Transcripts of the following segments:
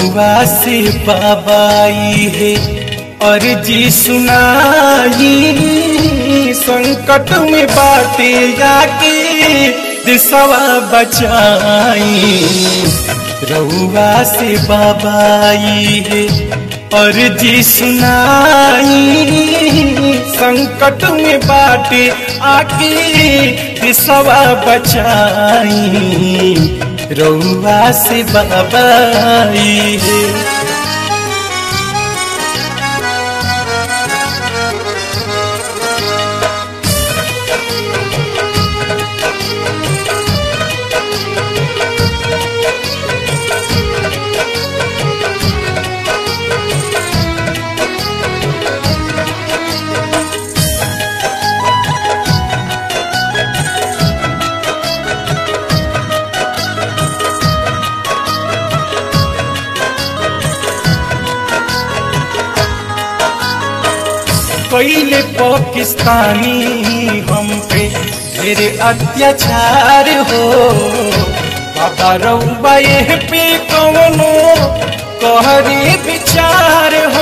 रउआ से बाबाई है और जी सुनाई संकट में बाटे जाके दिसवा बचाई रउआ से बाबाई है और जी सुनाई संकट में बाटे आके दिसवा बचाई रउआ से बाबाई है कैले पाकिस्तानी हम पे ढेर अत्याचार हो बाबा रउबा ये पे कवनो कहरे विचार हो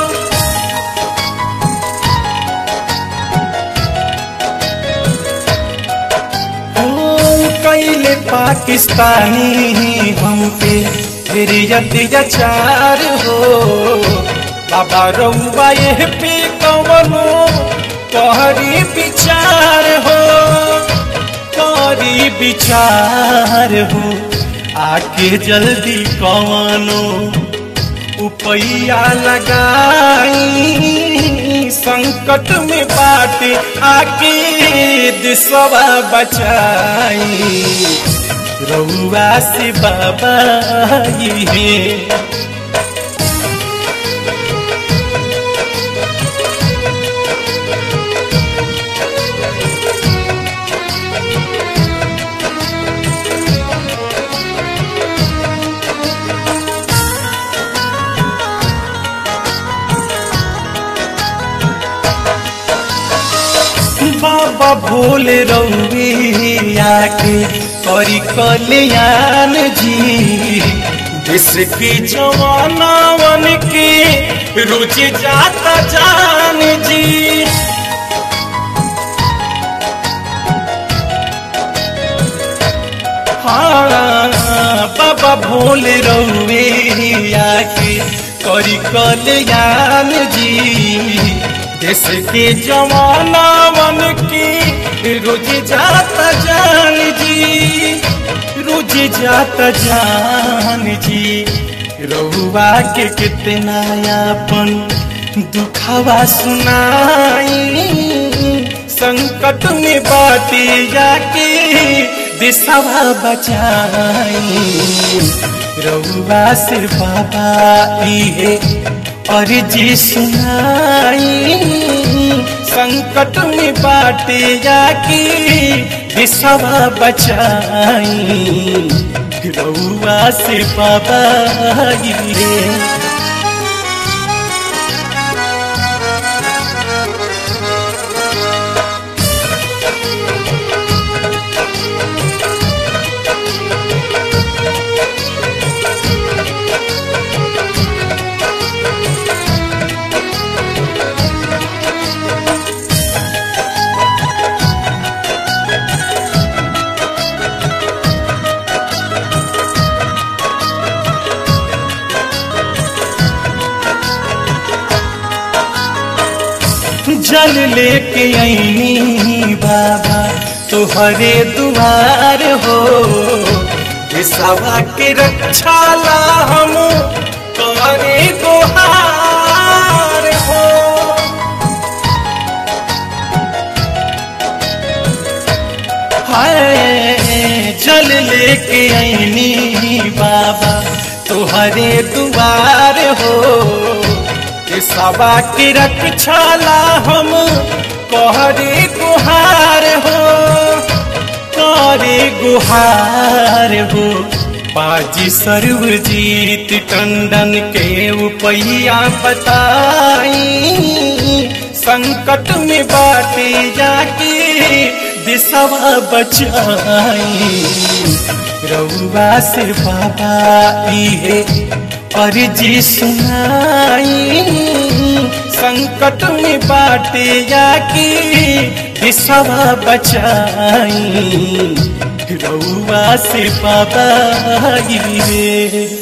कैले पाकिस्तानी हम पे ढेर अत्याचार हो बाबा रउबा ये पे कवनो तोहरी विचार हो तोहरी विचार हो आके जल्दी कवनो उपैया लगाई संकट में बाटे आके दिसवा बचाई रउआ से बाबा है बाबा भोले रउिया के करी कल्याण जी देश के जवानावन के रुच जाता जान जी हाँ बाबा भोले रउिया के करी कल्याण जी देश के जवाना मन की रोज जाता जान जी रोज जाता जान जी रउआ के कितना यापन दुखावा सुनाई संकट में बाटे जाके दिशवा बचाई रउआ से बाबा है और जी सुनाई संकट में बाटे जाके दिशवा बचाई रउआ से बाबा रे जल लेके आईनी बाबा तुहरे दुआर हो सवा के रक्षा ला हम करे गुहार हो हाय जल लेके आईनी बाबा तुहरे दुआर हो सवा की रक्षाला हम कहरे गुहार हो करे गुहार हो बाजी सर्वजीत टंडन के उपैया बताई संकट में बाटे जाके दिशवा बचाई रउआ से बाबा है अर्जी सुनाई संकट में बाटे जाकी विसवा बचाई रउआ से पाबाई रे